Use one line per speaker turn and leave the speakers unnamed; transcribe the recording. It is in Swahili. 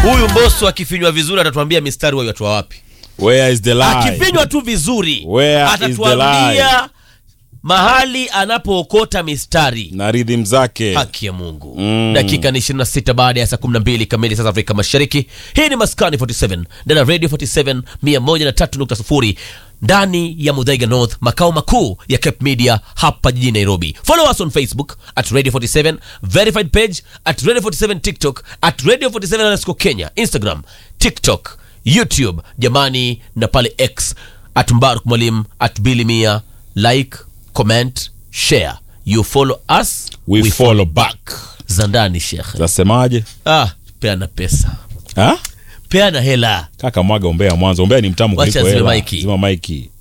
huyu Mbosso akifinywa vizuri atatuambia mistari wa watu wa wapi.
Where is the lie?
Akifinywa tu vizuri
Where is the
atatuambia mahali anapookota mistari.
na rhythm zake.
Haki ya Mungu.
Mm.
Dakika ni 26 baada ya saa 12 kamili sasa Afrika Mashariki. Hii ni Maskani 47 ndani ya Radio 47 103.0 ndani ya Mudhaiga North, makao makuu ya Cape Media hapa jijini Nairobi. Follow us on Facebook at Radio 47, verified page at Radio 47 TikTok at Radio 47 underscore Kenya, Instagram, TikTok, YouTube, jamani na pale X at Mbaruk Mwalimu at Billy Mia. Like, comment, share. You follow us,
We follow back.
za ndani shekhe.
Zasemaje?
Ah, peana pesa,
Ha?
peana hela.
Kaka mwaga umbea mwanzo. Umbea ni mtamu
Wacha
kuliko
zime
hela.
maiki.
Zima maiki.